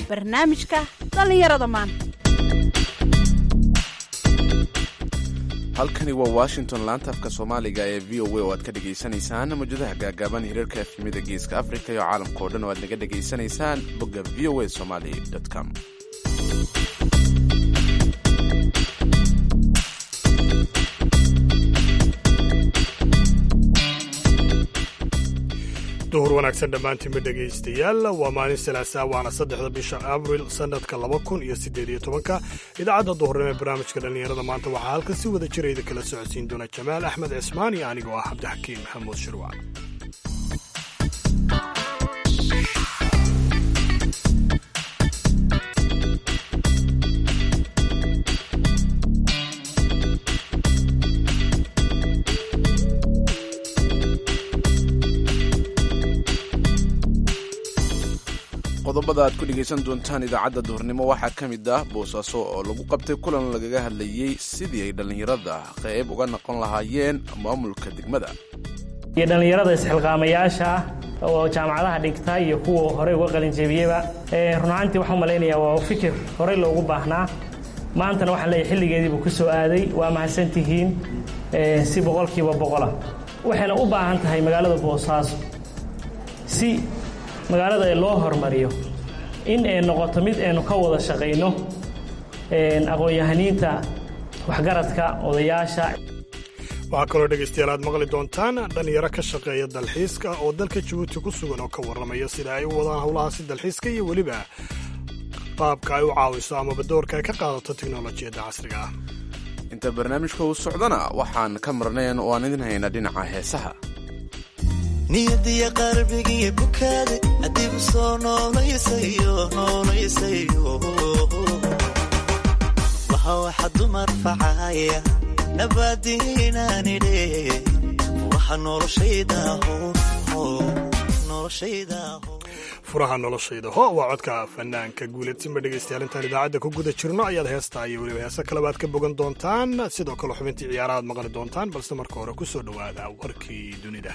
barnaamijka dhallinyarada maanta halkani waa washington laanta afka soomaaliga ee v o a oo aad ka dhegaysanaysaan mawjadaha gaagaaban hirarka efimida geeska afrika iyo caalamka oo dhan oo aad naga dhegaysanaysaan bogga v o a somali com duhur wanaagsan dhammaantiinba dhegaystayaal waa maalin salaasaa waana saddexda bisha abril sannadka laba kun iyo siddeed iyo tobanka idaacadda duhurnimo ee barnaamijka dhallinyarada maanta waxaa halkan si wada jirayda kala socodsiin doona jamaal axmed cismaan iyo anigoo ah cabdixakiim maxamuud shirwac qodobada aad ku dhegaysan doontaan idaacadda duhurnimo waxaa ka mid ah boosaaso oo lagu qabtay kulan lagaga hadlayey sidii ay dhallinyarada qayb uga noqon lahaayeen maamulka degmada iyo dhallinyarada isxilqaamayaasha ah oo jaamacadaha dhigta iyo kuwa horey uga qalinjebiyeba run ahaantii waxaan malaynayaa waa fikir horey loogu baahnaa maantana waxaan leeyahay xilligeediibuu ku soo aaday waa mahadsantihiin si boqolkiiba boqola waxayna u baahan tahay magaalada boosaaso si magaalada loo hormariyo in ay noqoto mid aynu ka wada shaqayno aqoon-yahaniinta waxgaradka odayaasha waxaa kaloo dhegaystayaal aad maqli doontaan dhallinyaro ka shaqeeya dalxiiska oo dalka jabuuti ku sugan oo ka warramaya sida ay u wadaan howlahaasi dalxiiska iyo weliba qaabka ay u caawiso amaba doorka ay ka qaadato teknolojiyadda casriga ah inta barnaamijka uu socdana waxaan ka marnayn oo aan idin hayna dhinaca heesaha niyadiya qalbigiiyo bukaade adigu soo noolayasayo noolayasayo waxa waxa dumar facaya nabaadiinaanidhe waxa noloshaydaho noloshaydaho furaha noloshayda ho waa codka fanaanka guuleedsinba dhegaystayaal intaan idaacadda ku guda jirno ayaad heestaa iyo weliba heese kaleba aad ka bogan doontaan sidoo kale xubintii ciyaaraha aad maqli doontaan balse marka hore ku soo dhowaada warkii dunida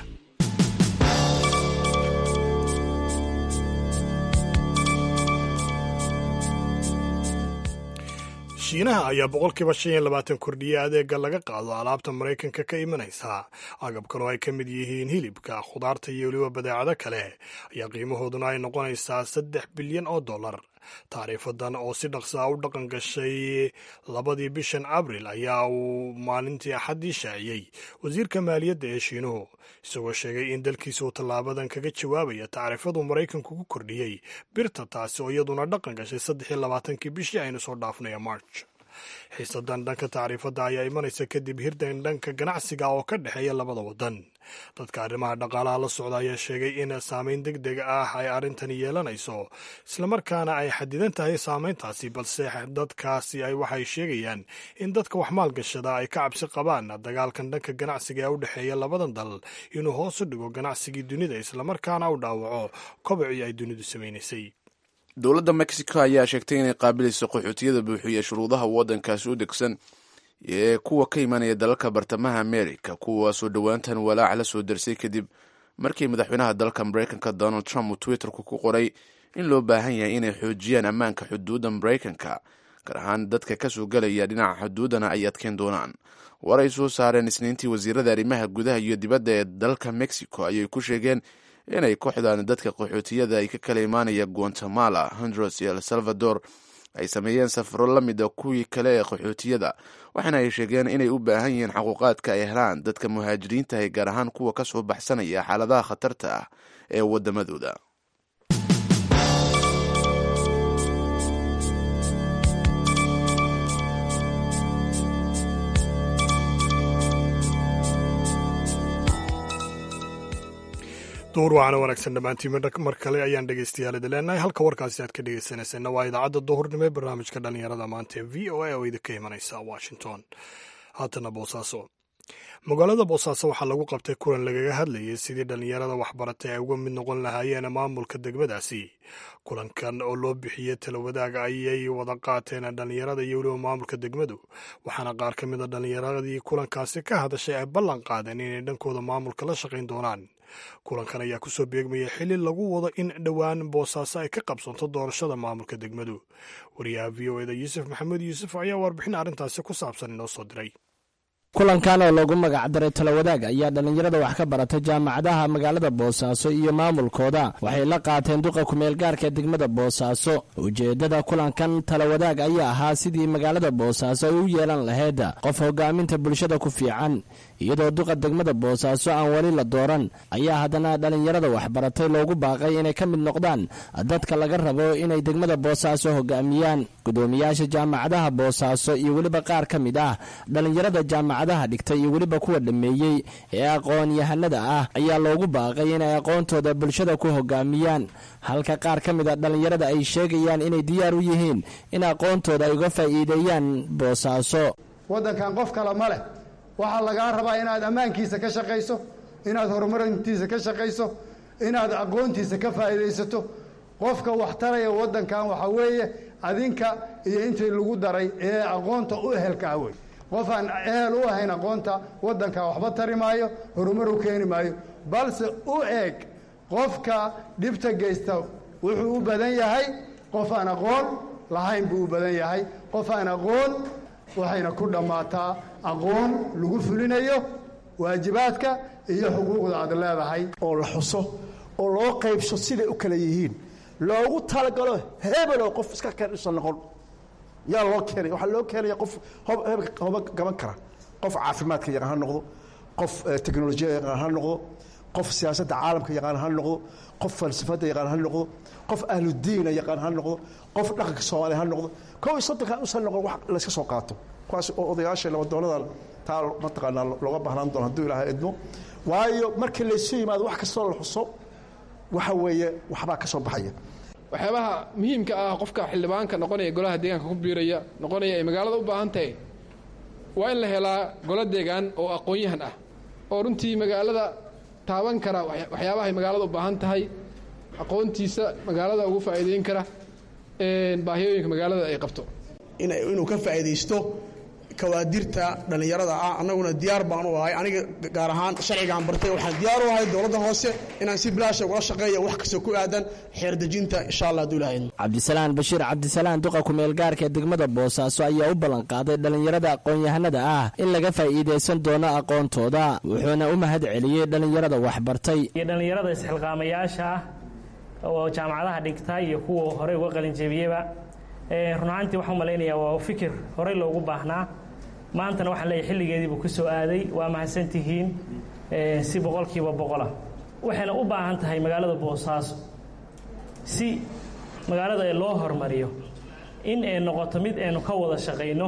shiinaha ayaa boqolkiiba shan iyo labaatan kordhiye adeega laga qaado alaabta maraykanka ka imanaysa agabkan oo ay ka mid yihiin hilibka khudaarta iyo weliba badeecado kale ayaa qiimahooduna ay noqonaysaa saddex bilyan oo dollar taariifadan oo si dhaqsaa u dhaqan gashay labadii bishan abril ayaa uu maalintii axaddii shaaciyey wasiirka maaliyadda ee shiinuhu isagoo sheegay in dalkiisa uu tallaabadan kaga jawaabaya tacriifadu maraykanku ku kordhiyey birta taasi oo iyaduna dhaqan gashay saddex iyo labaatankii bishii aynu soo dhaafnaya march xiisadan dhanka tacriifadda ayaa imanaysa kadib hirdan dhanka ganacsiga oo ka dhexeeya labada waddan dadka arrimaha dhaqaalaha la socda ayaa sheegay in saameyn deg deg ah ay arrintani yeelanayso islamarkaana ay xadidan tahay saameyntaasi balse dadkaasi ay waxay sheegayaan in dadka wax maalgashada ay ka cabsi qabaan dagaalkan dhanka ganacsiga ee u dhexeeya labadan dal inuu hoos u dhigo ganacsigii dunida islamarkaana u dhaawaco kobacii ay dunidu samaynaysay dowladda mexico ayaa sheegtay inay qaabilayso qaxootiyada buuxiya shuruudaha waddankaasi u degsan ee kuwa ka imanaya dalalka bartamaha america kuwaasoo dhowaantan walaac la soo darsay kadib markii madaxweynaha dalka maraykanka donald trump uu twitterku ku qoray in loo baahan yahay inay xoojiyaan ammaanka xuduudda maraykanka gaar ahaan dadka kasoo gelaya dhinaca xuduuddana ay adkeyn doonaan war ay soo saareen isniintii wasiirada arrimaha gudaha iyo dibadda ee dalka mexico ayay ku sheegeen inay kooxdan dadka qaxootiyada ay ka kala imaanaya guatemala honduras iyo el salvador ay sameeyeen safaro la mida kuwii kale ee qaxootiyada waxaana ay sheegeen inay u baahan yihiin xaquuqaadka ay helaan dadka muhaajiriintahay gaar ahaan kuwa ka soo baxsanaya xaaladaha khatarta ah ee waddamadooda duhur waxaana wanaagsan dhammaantiin mar kale ayaan dhegaystayaal idin leenahay halka warkaasi aad ka dhegaysanayseena waa idaacadda duhurnimo ee barnaamijka dhallinyarada maanta ee v o a oo idinka imanaysa washington haatana boosaaso magaalada boosaaso waxaa lagu qabtay kulan lagaga hadlayay sidii dhallinyarada waxbaratay ay uga mid noqon lahaayeen maamulka degmadaasi kulankan oo loo bixiyey talawadaag ayay wada qaateen dhallinyarada iyo weliba maamulka degmadu waxaana qaar ka mid a dhallinyaradii kulankaasi ka hadashay ay ballan qaadeen inay dhankooda maamulka la shaqayn doonaan kulankan ayaa kusoo beegmaya xili lagu wado in dhowaan boosaaso ay ka qabsanto doorashada maamulka degmadu wariyaha v o eda yuusuf maxamed yuusuf ayaa warbixin arrintaasi ku saabsan inoo soo diray kulankan oo loogu magacdaray talawadaag ayaa dhallinyarada wax ka barata jaamacadaha magaalada boosaaso iyo maamulkooda waxay la qaateen duqa kumeelgaarka degmada boosaaso ujeeddada kulankan talawadaag ayaa ahaa sidii magaalada boosaaso ay u yeelan lahayd qof hogaaminta bulshada ku fiican iyadoo duqa degmada boosaaso aan weli la dooran ayaa haddana dhallinyarada waxbaratay loogu baaqay inay ka mid noqdaan dadka laga rabo inay degmada boosaaso hogaamiyaan gudoomiyaasha jaamacadaha boosaaso iyo weliba qaar ka mid ah dhallinyarada jaamacadaha dhigtay iyo weliba kuwa dhammeeyey ee aqoon-yahanada ah ayaa loogu baaqay inay aqoontooda bulshada ku hogaamiyaan halka qaar ka mid a dhallinyarada ay sheegayaan inay diyaar u yihiin in aqoontooda ay uga faa'iideeyaan boosaaso waddankan qof kale ma leh waxaa lagaa rabaa inaad ammaankiisa ka shaqayso inaad horumarintiisa ka shaqayso inaad aqoontiisa ka faa'iidaysato qofka wax taraya waddankan waxaa weeye adinka iyo intii lagu daray ee aqoonta u ehelka ah wey qof aan ehel u ahayn aqoonta waddanka waxba tari maayo horumar u keeni maayo balse u eeg qofka dhibta geysta wuxuu u badan yahay qof aan aqoon lahayn buu u badan yahay qof aan aqoon waxayna ku dhammaataa aqoon lagu fulinayo waajibaadka iyo xuquuqda aad leedahay oo la xuso oo loo qaybso siday u kala yihiin loogu talagalo hebeloo qof iska kaisan noqon yaa loo keenay waxaa loo keenaya qof hoba gaban kara qof caafimaadka yaqaan ha noqdo qof teknolojiyada yaqaan ha noqdo qof siyaasadda caalamka yaqaan ha noqdo qof falsafadda yaqaan ha noqdo qof ahludiina yaqaan ha noqdo qof dhaqanka soomaaliya ha noqdo kow iyo soddonkan usan noqon wax layska soo qaato kuwaas oo odayaasha labadoonada taa mataqaanaa looga baahnaan doono hadduu ilaahay idmo waayo markii laysu yimaado wax kastoo la xuso waxa weeye waxbaa ka soo baxaya waxyaabaha muhiimka ah qofka xildhibaanka noqonaya golaha deegaanka ku biiraya noqonaya ay magaalada u baahan tahay waa in la helaa golo deegaan oo aqoon-yahan ah oo runtii magaalada taaban kara waxyaabahay magaalada u baahan tahay aqoontiisa magaalada ugu faa'iideyn kara baahiyooyinka magaalada ay qabto inuu ka faa'iidaysto kawaadirta dhallinyarada ah annaguna diyaar baan u ahay aniga gaar ahaan sharcigaan bartay waxaan diyaar u ahay dowladda hoose inaan si bilaasha ugala shaqeeya wax kastoo ku aadan xeerdejinta insha allah hadduu ilahay cabdisalaan bashiir cabdisalaan duqa kumeelgaarka degmada boosaaso ayaa u ballanqaaday dhallinyarada aqoon-yahanada ah in laga faa'iidaysan doono aqoontooda wuxuuna u mahad celiyey dhallinyarada waxbartay iyo dhallinyarada isxilqaamayaasha ah oo jaamacadaha dhigta iyo kuwa horey uga qalinjebiyeba run ahaantii waxaan malaynayaa waa fikir horey loogu baahnaa maantana waxaan leeyahay xilligeediibuu ku soo aaday waa mahadsantihiin si boqolkiiba boqola waxayna u baahan tahay magaalada boosaaso si magaalada loo hormariyo in ay noqoto mid aynu ka wada shaqayno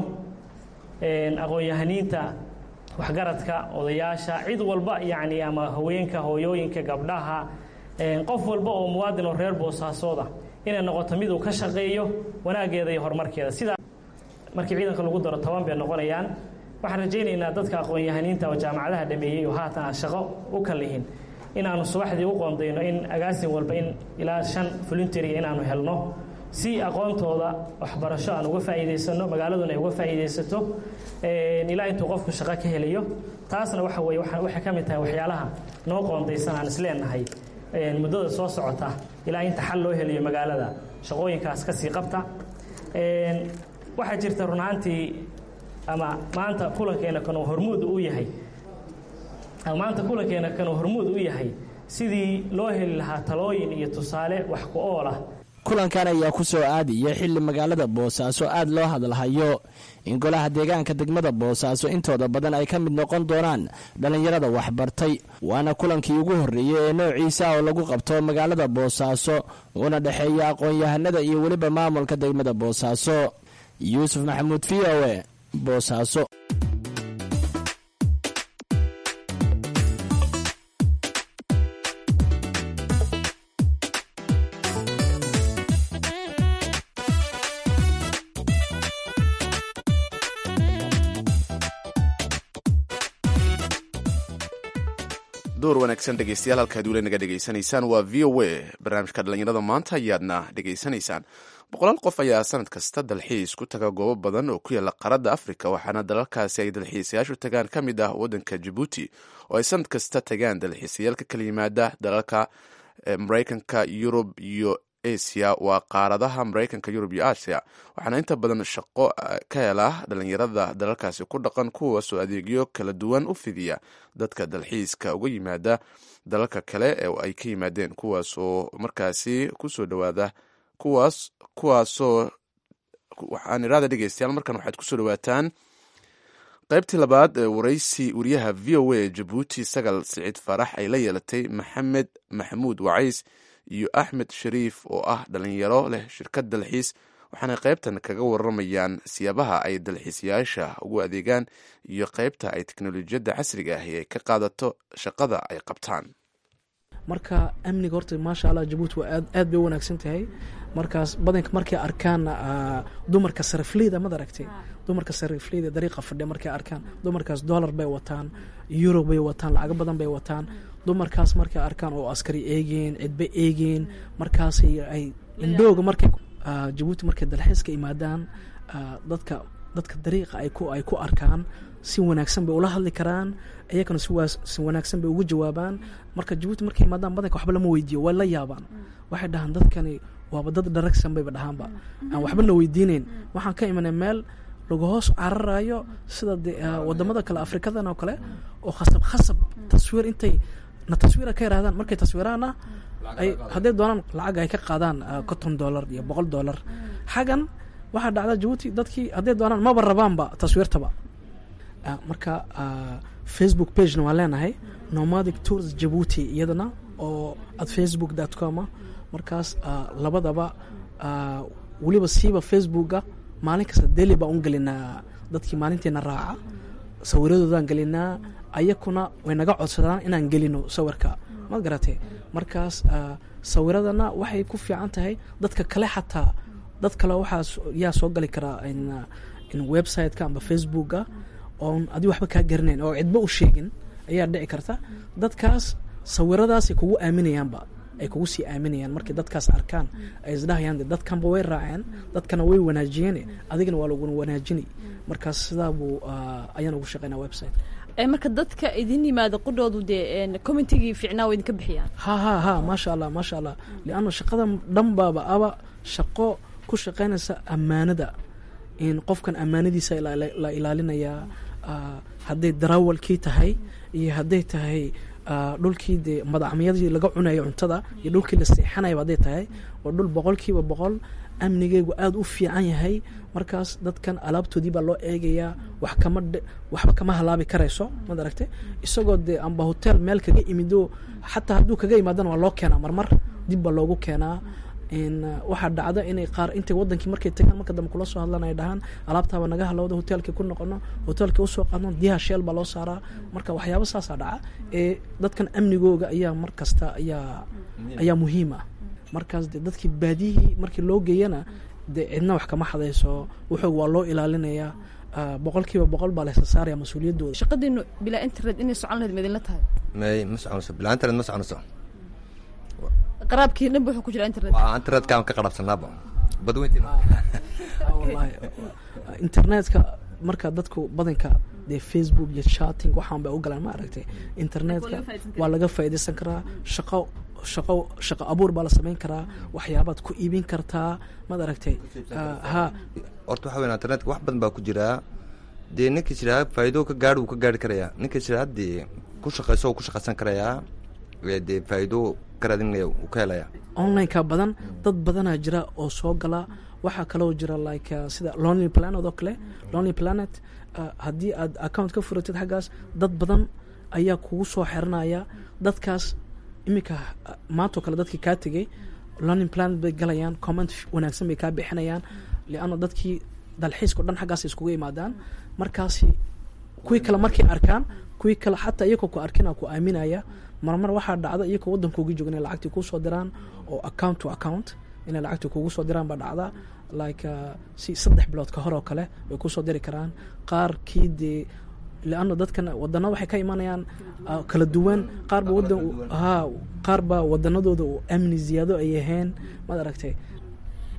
aqoon-yahaniinta waxgaradka odayaasha cid walba yacni ama haweenka hooyooyinka gabdhaha qof walba oo muwaadin oo reer boosaasooda inay noqoto mid uu ka shaqeeyo wanaaggeeda iyo horumarkeeda sidaa markii ciidanka lagu daro toban bay noqonayaan waxaan rajaynaynaa dadka aqoon-yahaniinta oo jaamacadaha dhameeyey oo haatan aan shaqo u kalihin inaanu subaxdii u qoondayno in agaasin walba in ilaa shan voluntaria inaanu helno si aqoontooda waxbarasho aan uga faa'iidaysano magaaladuna ay uga faa'iidaysato ilaa intuu qofku shaqo ka helayo taasna waxa weye waxay ka mid tahay waxyaalaha noo qoondaysan aan isleenahay muddada soo socota ilaa inta xal loo helayo magaalada shaqooyinkaas ka sii qabta waxaa jirta run ahaantii ama maanta kulankeena kan uu hormuud u yahay ama maanta kulankeena kan uu hormuud u yahay sidii loo heli lahaa talooyin iyo tusaale wax ku ool ah kulankan ayaa ku soo aadaya xilli magaalada boosaaso aad loo hadalhayo in golaha deegaanka degmada boosaaso intooda badan ay ka mid noqon doonaan dhallinyarada waxbartay waana kulankii ugu horreeyey ee noociisa oo lagu qabto magaalada boosaaso uuna dhexeeya aqoon-yahanada iyo weliba maamulka degmada boosaaso yuusuf maxamuud v o e boosaaso door wanaagsan dhegeystayaal halkaad weli naga dhegaysanaysaan waa v o a barnaamijka dhallinyarada maanta ayaadna dhegaysanaysaan boqolaal qof ayaa sanad kasta dalxiis ku taga goobo badan oo ku yaalla qaaradda afrika waxaana dalalkaasi ay dalxiisayaashu tagaan ka mid ah waddanka jabuuti oo ay sanad kasta tagaan dalxiisayaal ka kala yimaada dalalka maraykanka yurub iyo asia waa qaaradaha maraykanka yurub iyo asia waxaana inta badan shaqo ka hela dhalinyarada dalalkaasi ku dhaqan kuwaasoo adeegyo kala duwan u fidiya dadka dalxiiska uga yimaada dalalka kale ee ay ka yimaadeen kuwaas oo markaasi kusoo dhawaada kuwaas kuwaasoo waxaan iraada dhegeystayaal markan waxaad kusoo dhawaataan qaybtii labaad ee waraysi wariyaha v o a jabuuti sagal siciid farax ay la yeelatay maxamed maxamuud wacays iyo axmed shariif oo ah dhalinyaro leh shirkad dalxiis waxaana qaybtan kaga waramayaan siyaabaha ay dalxiisayaasha ugu adeegaan iyo qaybta ay teknolojiyadda casriga ahi ay ka qaadato shaqada ay qabtaan marka amniga horta maasha allah jabuuti waa aad bay u wanaagsan tahay markaas badanka markay arkaan dumarka sarifleyda mad aragtay dumarka sarifleyda dariiqa fadhiya markay arkaan dumarkaas dollar bay wataan euro bay wataan lacago badan bay wataan dumarkaas markay arkaan oo askari eegeen cidba eegeen markaas ay indhooga markay jabuuti markay dalxiiska imaadaan dadka dadka dariiqa ay ku ay ku arkaan si wanaagsan bay ula hadli karaan iyagana si wanaagsan bay ugu jawaabaan marka jabuuti markay imaadaan badanka waxba lama weydiiyo way la yaabaan waxay dhahaan dadkani waaba dad dharagsan bayba dhahaanba aan waxbana weydiineyn waxaan ka imanay meel lagu hoos cararayo sida de wadamada kale afrikadan oo kale oo khasab khasab taswiir intay na taswiira ka yirahdaan markay taswiiraana ay hadday doonaan lacag ay ka qaadaan conton dollar iyo boqol dollar xagan waxaa dhacda jabuuti dadkii hadday doonaan maba rabaanba taswiirtaba marka facebook pagena waan leenahay nomadic tours jabuuti iyadana oo at facebook dot com markaas labadaba weliba siiba facebooka maalin kasta deli baan u gelinaa dadkii maalinteena raaca sawiradoodaan gelinaa ayakuna way naga codsadaan inaan gelino sawirka ma garatay markaas sawiradana waxay ku fiican tahay dadka kale xataa dad kale waxaa yaa soo gali karaa in websiteka amba facebooka oon adi waxba kaa garanayn oo cidba u sheegin ayaa dhici karta dadkaas sawiradaasay kugu aaminayaanba ay kugu sii aaminayaan markay dadkaas arkaan ay isdhahayaan dadkanba way raaceen dadkana way wanaajiyeen adigana waa lagu wanaajinay markaas sidaa buu ayaan ugu shaqeynaa website marka dadka idin yimaada qudhoodu dee commentigii fiicnaa waa idinka bixiyaan ha ha ha maasha allah maasha allah lianna shaqada dhan baaba aba shaqo ku shaqeynaysa ammaanada in qofkan ammaanadiisa la ilaalinayaa hadday darawalkii tahay iyo hadday tahay dhulkii dee madacmiyadii laga cunayo cuntada iyo dhulkii la seexanayaba hadday tahay waa dhul boqolkiiba boqol amnigeygu aada u fiican yahay markaas dadkan alaabtoodii baa loo eegayaa wax kama waxba kama halaabi karayso mad aragte isagoo dee amba hotel meel kaga imido xataa hadduu kaga imaadana waa loo keenaa marmar dib baa loogu keenaa waxaa dhacda inay qaar intay wadankii markay tagaan marka dambe kula soo hadlan ay dhahaan alaabtaaba naga halowda hotelkii ku noqono hotelkii usoo qaadno diyaha sheel baa loo saaraa marka waxyaaba saasaa dhaca ee dadkan amnigooga ayaa mar kasta ayaa ayaa muhiim ah markaas de dadkii baadiyihii markii loo geeyana dee cidna wax kama xadayso wuxuu waa loo ilaalinayaa boqolkiiba boqol baa laysa saaraya mas-uuliyaddooda shaqadiinu bilaa internet inay socon lahayd ma idinla tahay may ma soconayso bilaa internet ma soconayso qaraabkii dhanba wuxuu ku jira internet waa internetkaan ka qarabsanaaba badweyntiina wallahi internetka marka dadku badanka dee facebook iyo chatting waxaan bay u galaan ma aragtay internetka waa laga faa'iidaysan karaa shaqo shaqo shaqo abuur baa la samayn karaa waxyaabaad ku iibin kartaa maad aragtay ha horta waxa weyn internetka wax badan baa ku jiraa dee ninkii jiraa faa'iido ka gaadh wuu ka gaari karayaa ninkii jiraa haddii ku shaqayso wuu ku shaqaysan karayaa dee faa'iido ka raadinaya wuu ka helayaa online-ka badan dad badanaa jira oo soo gala waxaa kaloo jira like sida lonely planet oo kale lonely planet haddii aad account ka furatid xaggaas dad badan ayaa kugu soo xiranaya dadkaas iminka maantoo kale dadkii kaa tegay lonely planet bay galayaan comment wanaagsan bay kaa bixinayaan lianna dadkii dalxiiska o dhan xaggaas iskugu imaadaan markaasi kuwii kale markay arkaan kuwii kale xataa iyagoo ku arkina ku aaminaya marmar waxaa dhacda iyagoo waddankoogi jooga inay lacagtii kuu soo diraan oo account to account inay lacagtii kugu soo diraan baa dhacda like si saddex bilood ka hor oo kale way kusoo diri karaan qaarkii dee leanna dadkan wadana waxay ka imanayaan kala duwan qaarba wadan ha qaar baa wadanadooda uu amni ziyaado ay ahayn maad aragtay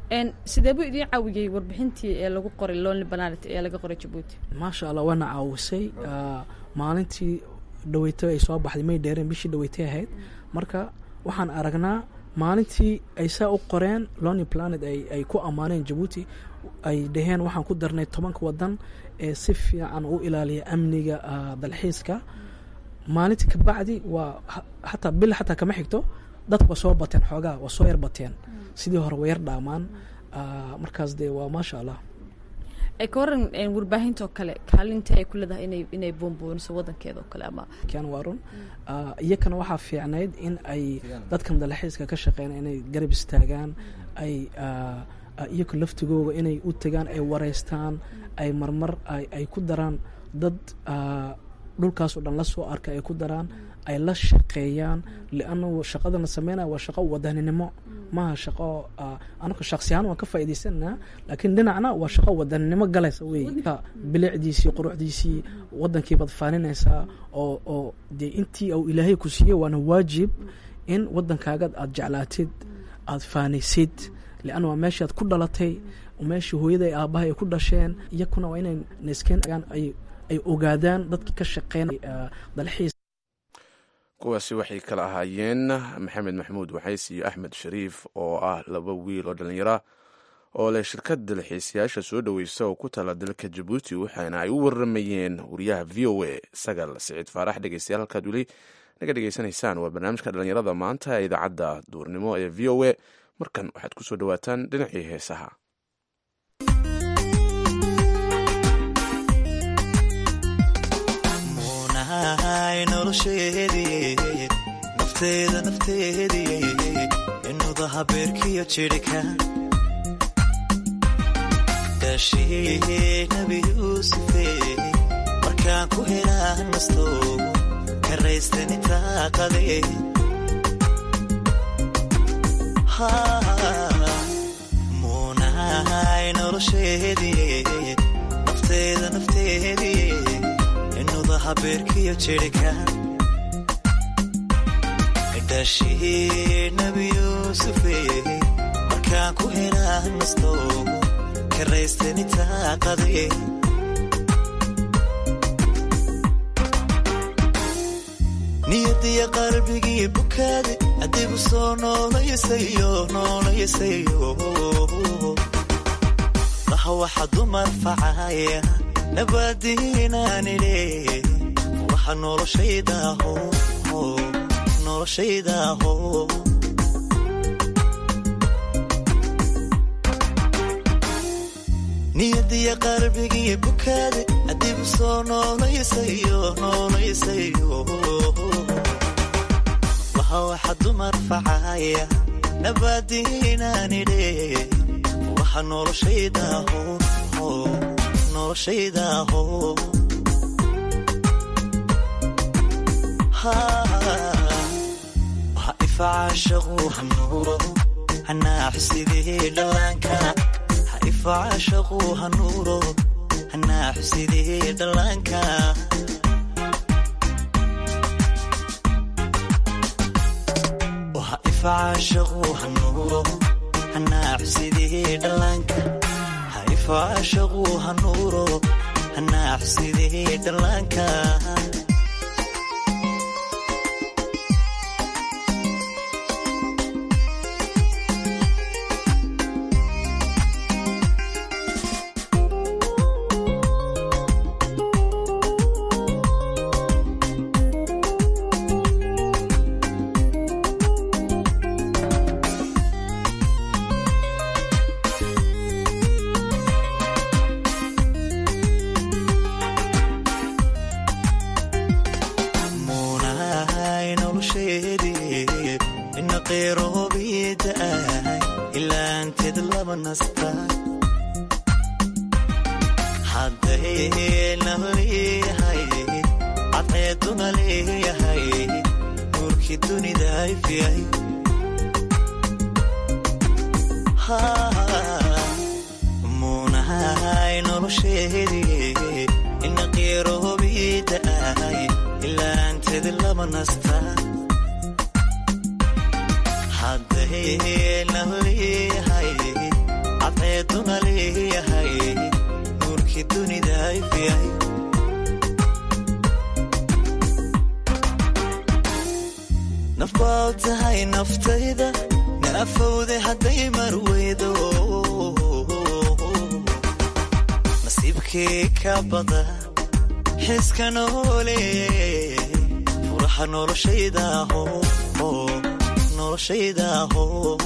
Een, sidee buu idiin caawiyey warbixintii ee lagu qoray lonely planet ee laga qoray jabuuti maasha allah waana caawisay ah, maalintii dhaweyto ay soo baxday may dheereen bishii dhaweytay ahayd marka waxaan aragnaa maalintii ay saa u qoreen lonely planet ay, ay ku ammaaneen jabuuti ay dhaheen waxaan ku darnay tobanka wadan ee si fiican u ilaaliya amniga ah, dalxiiska maalintii kabacdi waa ha- hataa bil xataa kama xigto dadka waa soo bateen xoogaa waa soo yar bateen sidii hore waa yar dhaamaan Ah, markaas dee waa maasha allah ee ka waran een, warbaahinta oo kale kaalinta ay ku leedahay inay inay boonbooniso wadankeeda oo kale ama kan waa run Ah, iyakana waxaa fiicnayd in ay dadkan dalxiiska ka shaqeyn inay garab istaagaan ay ah, ah, iyaka laftigooga inay u tagaan ay wareystaan ay marmar ay ay ku daraan dad ah, dhulkaas oo dhan la soo arka ay ku daraan ay la shaqeeyaan lianna shaqadana sameynaya waa shaqo wadaninimo maaha shaqo ah, anaga shaksi ahaan waan ka faa'iidaysanaa laakiin dhinacna waa shaqo wadaninimo galaysa wey bilicdiisii quruxdiisii wadankii baad faaninaysaa oo oo dee intii uu ilaahay ku siiyey waana waajib in wadankaaga aad jeclaatid aad faanaysid lianna waa meeshaad ku dhalatay meeshii hooyada aabaha ay ku dhasheen iyakuna waa inay neskeen ay ay ogaadaan dadkii ka shaqeynaya dalxiis kuwaasi waxay kala ahaayeen maxamed maxamuud waxays iyo axmed shariif oo ah laba wiil oo dhallinyara oo leh shirkad dalxiisayaasha soo dhoweysa oo ku tala dalka jabuuti waxaana ay u waramayeen wariyaha v o a sagal siciid faarax dhegeystayaal halkaad weli naga dhegeysanaysaan waa barnaamijka dhallinyarada maanta ee idaacadda duurnimo ee v o a markan waxaad ku soo dhowaataan dhinacii heesaha muunahay nolosheedii nafteeda nafteedii inuda habeerkiyo jidhika daashii nabi yuusufe markaan ku helaa nasto karaystani taaqade muunahay nolosheedii nafteeda nafteedii inuda habeerkiyo jidhika dhashii nabi yuusufe markaan ku helaa nasto karaystani taaqade niyadiya qalbigii bukaade adigu soo noolayasayo noolayasayo laha waxa dumar facaya nabadiinaanidhe waxa noloshaydaho noloshaydaho niyadiya qalbigii bukaade adigu soo noolayasayo noolayasayo waxa waxa dumar facaya nabadiinaanidhe waxa noloshaydaho noloshaydaho ha ifacaashaqu hanuuro hanaaxusidee dhallaanka ha ifacaashaqu hanuuro hanaaxusidee dhallaanka ha ifacaashaqu hanuuro hanaaxusidee dhallaanka ha ifacaashaqu hanuuro hanaaxusidee dhallaanka muunahay nolosheedii ina qeyroobiida'ay ilaanteed laba nasta hadday naleeyahay cadceeduna leeyahay nuurkii dunida ifyay muunahay nolosheedii ina qeyroobiida'ay ilaanteed laba nasta hadday naleeyahay nafbaad tahay naftayda naafowde hadday marweydo nasiibkii ka bada xiska noole furaha noloshaydaho noloshaydaho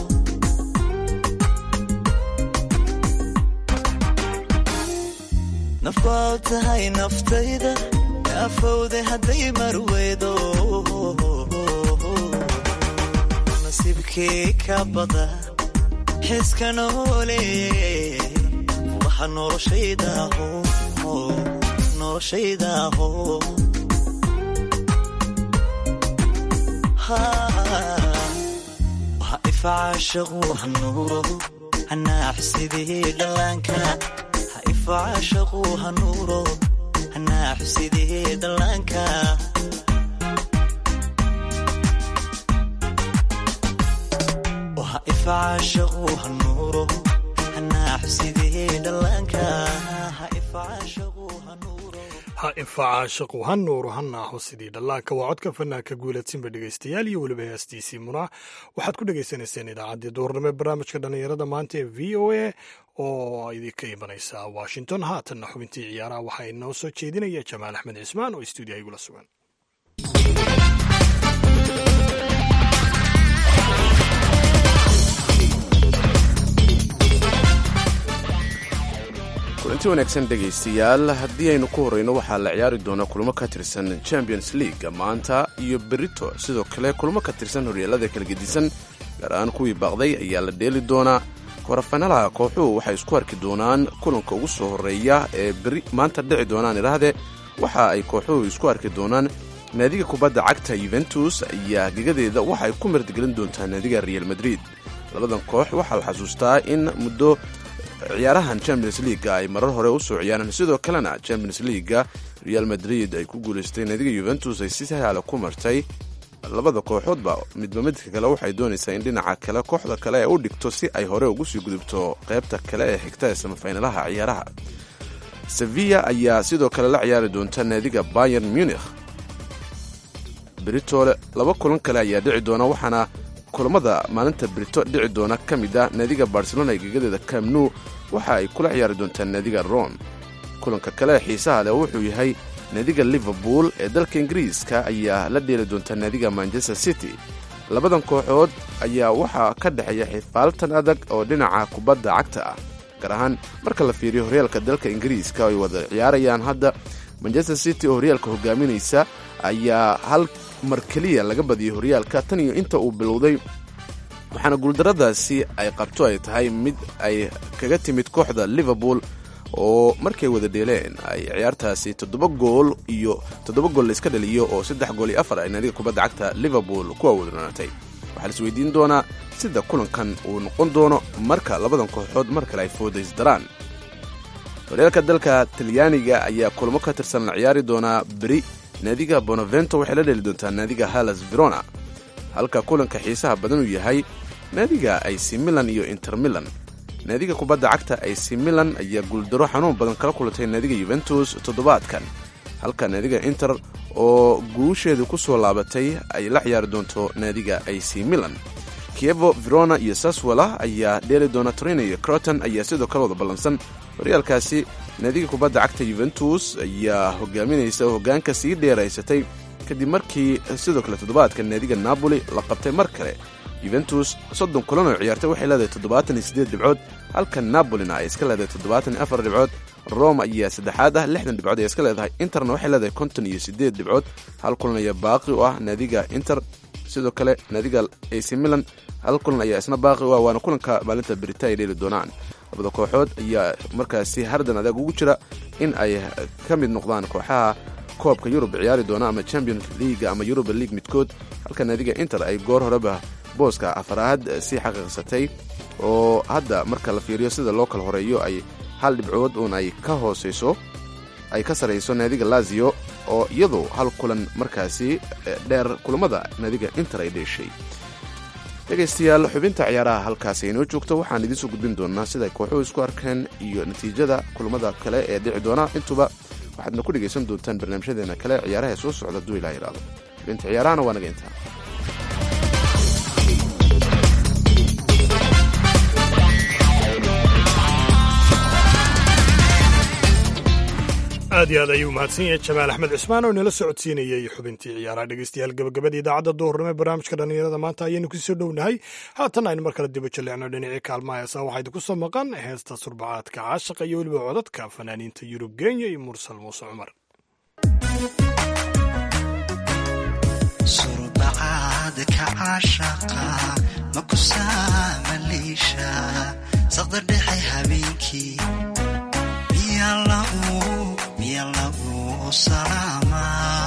nafbaad tahay naftayda naafowde hadday marweydo nasiibkii ka bada xiska noole furaha noloshaydaho noloshaydaho ha ifacaashaqu hanuuro hanaax sidii dhallaanka ha ifacaashaqu hanuuro hanaax sidii dhallaanka ha ifacaashaqu hanuuro hanaax sidii dhallaanka ha ifacaashaqu ha infacaashaqu ha nuuru ha naaxo sidii dhallaanka waa codka fanaanka guuladsinba dhegaystayaal iyo weliba heestiisii munaa waxaad ku dhagaysanayseen idaacaddii duurnimo ee barnaamijka dhallinyarada maanta ee v o a oo idinka imanaysa washington haatanna xubintii ciyaaraha waxaa inoo soo jeedinaya jamaal axmed cismaan oo stuudiyaha igula sugan kulanti wanaagsan dhegaystayaal haddii aynu ku horreyno waxaa la ciyaari doonaa kulamo ka tirsan champions league maanta iyo berito sidoo kale kulamo ka tirsan horyaalada kala gedisan gaar ahaan kuwii baaqday ayaa la dheeli doonaa korafanaalaha kooxuhu waxay isku arki doonaan kulanka ugu soo horreeya ee beri maanta dhici doonaan idhaahdee waxa ay kooxuhu isku arki doonaan naadiga kubadda cagta yuventus ayaa gegadeeda waxa ay ku martigelin doontaa naadiga real madrid labadan koox waxaa la xasuustaa in muddo ciyaarahan champions leaga ay marar hore u soo ciyaareen sidoo kalena champions leaga real madrid ay ku guulaystay naadiga yuventus ay si sahla ku martay labada kooxoodba midba midka kale waxay doonaysaa in dhinaca kale kooxda kale ay u dhigto si ay hore ugu sii gudubto qaybta kale ee xigta ee samafinalaha ciyaaraha sevilla ayaa sidoo kale la ciyaari doonta naadiga bayern munich britole laba kulan kale ayaa dhici doona waxaana kulamada maalinta brito dhici doona ka mid ah naadiga barcelona ee gegadeeda camnu waxa ay kula ciyaari doontaa naadiga rom kulanka kale ee xiisaha leh wuxuu yahay naadiga liverpool ee dalka ingiriiska ayaa la dheeli doontaa naadiga manchester city labadan kooxood ayaa waxaa ka dhexeeya xifaaltan adag oo dhinaca kubadda cagta ah gaar ahaan marka la fiiriyo horyaalka dalka ingiriiska ay wada ciyaarayaan hadda manchester city oo horyaalka hogaaminaysa ayaa hal mar keliya laga badiyay horyaalka tan iyo inta uu bilowday waxaana guuldaradaasi ay qabto ay tahay mid ay kaga timid kooxda liverpool oo markay wada dheeleen ay ciyaartaasi toddoba gool iyo toddoba gool la iska dhaliyo oo saddex gool iyo afar ay naadiga kubadda cagta liverpool ku awoodnaatay waxaa la isweydiin doonaa sida kulankan uu noqon doono marka labadan kooxood mar kale ay foodaysdaraan horyaalka dalka talyaaniga ayaa kulamo ka tirsan la ciyaari doonaa beri naadiga bonavento waxay la dheli doontaa naadiga halas verona halka kulanka xiisaha badan uu yahay naadiga ac milan iyo inter milan naadiga kubadda cagta ac milan ayaa guuldaro xanuun badan kala kulantay naadiga yuventus toddobaadkan halka naadiga inter oo guusheedu ku soo laabatay ay la ciyaari doonto naadiga ac milan kievo verona iyo saswala ayaa dheeli doona torino iyo croton ayaa sidoo kale wada ballansan horyaalkaasi naadiga kubadda cagta yuventus ayaa hogaaminaysa oo hoggaanka sii dheeraysatay kadib markii sidoo kale toddobaadka naadiga napoli la qabtay mar kale yuventus soddon kulan oo ciyaartay waxay leedahay toddobaatan iyo siddeed dhibcood halka napolina ay iska leedahay toddobaatan iyo afar dhibcood roma ayaa saddexaad ah lixdan dhibcood ay iska leedahay interna waxay leedahay konton iyo siddeed dhibcood hal kulan ayaa baaqi u ah naadiga inter sidoo kale naadiga ac milan hal kulan ayaa isna baaqi u ah waana kulanka maalinta berita ay dheeli doonaan labada kooxood ayaa markaasi hardan adag ugu jira in ay ka mid noqdaan kooxaha koobka yurub ciyaari doona ama champions league ama yuruba league midkood halka naadiga inter ay goor horeba booska afaraad sii xaqiiqsatay oo hadda marka la fiiriyo sida loo kala horeeyo ay hal dhibcood uun ay ka hooseyso ay ka sarayso naadiga lazio oo iyadu hal kulan markaasi dheer kulamada naadiga inter ay dheeshay dhegaystayaal xubinta ciyaaraha halkaasi inoo joogto waxaan idiin soo gudbin doonaa sida ay kooxuhu isku arkeen iyo natiijada kulamada kale ee dhici doona intuba waxaadna ku dhegaysan doontaan barnaamijyadeena kale ciyaaraha ee soo socda hadduu ilaa yidhaahdo xubinta ciyaarahana waa naga intaa aad iyo aad ayuu mahadsan yahay jamaal axmed cismaan oo inala socodsiinayay xubintii ciyaaraha dhegeystayaal gabagabada idaacadda duhurnimo ee barnaamijka dhallinyarada maanta ayaynu kusoo dhownahay haatan aynu mar kale diba jalleecno dhinacii kaalmaha heesaa waxaa idinku soo maqan heesta surbacaadka caashaqa iyo weliba codadka fanaaniinta yurub kenya iyo mursal muuse cumar surbacaadka caashaqa ma ku saamaliisha saqda dhexe habeenkii miya lagu miya lagu salaama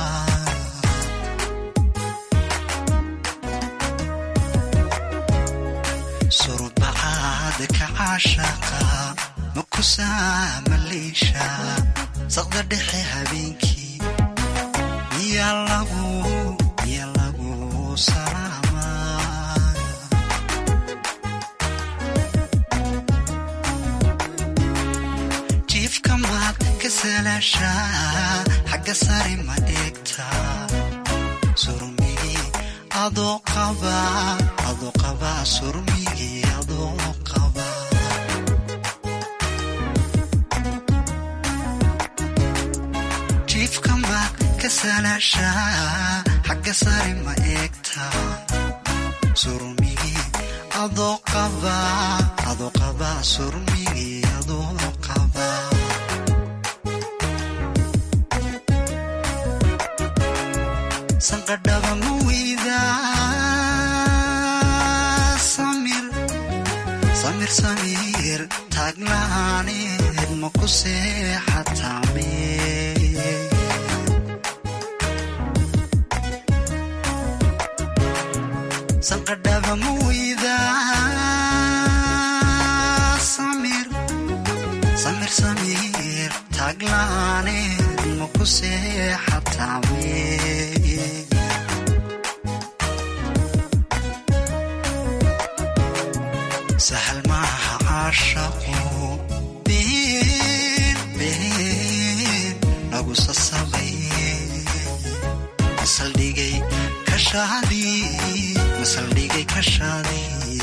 surbacaadka caashaqa ma ku saamaliisha saqda dhexe habeenkii miya lagu miya lagu salaama jiifka maad ka salaashaa xagga sare ma eegta surmigii adoo qaba adoo qaba surmigii adoo qaba jiifka maad ka salaashaa xagga sare ma eegta surmigii adoo qaba adoo qaba surmigii adoo qaba sanqadhaba ma weyda samir samir samir taaglaaneed ma ku seexataame sanqadhaba ma weyda samir samir samir taaglaaneed ma ku seexataame sahal maaha caashaqu been been lagu sasabay masaldhigay kashaadii masaldhigay kashaadii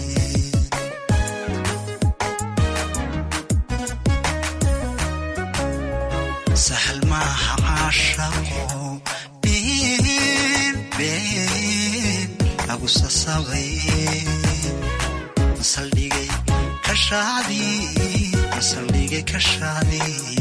sahal maaha caashaqu been been lagu sasabay masaldhigay kashaadii masaldhigay kashaadii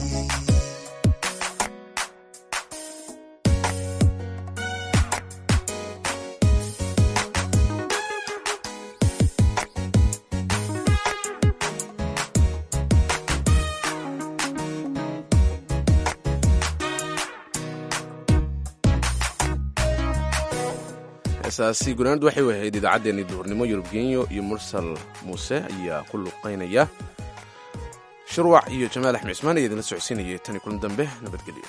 heesaasi gunaanadu waxay ahayd idaacaddeenii duhurnimo yurub genyo iyo mursal muuse ayaa ku luqaynaya shirwac iyo jamaal axmed cismaan ayaa idinla socodsiinayay tan iyo kulan dambe nabadgelyo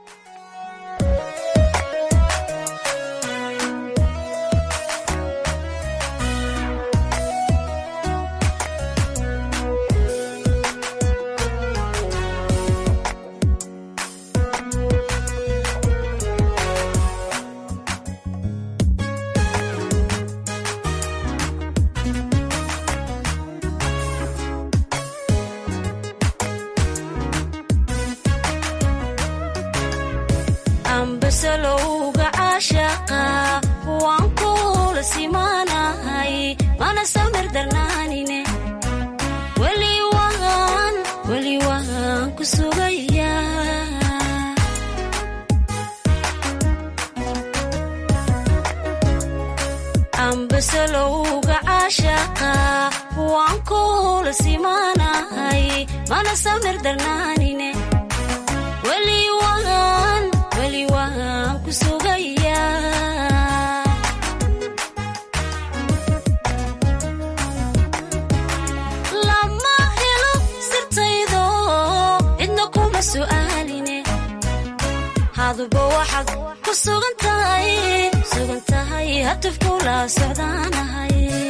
ambasalowga caashaqa waan kula simaanahay mana samir darnaanine weli waan weli waan ku sugaya ambasalowga caashaqa waan kula simaanahay mana samir darnaanine weli waan weli waan ku sugaya lama helo sirtaydo cidna kuma su'aaline haduba waxaad ku sugan tahay sugan tahay hatufkula socdaanahay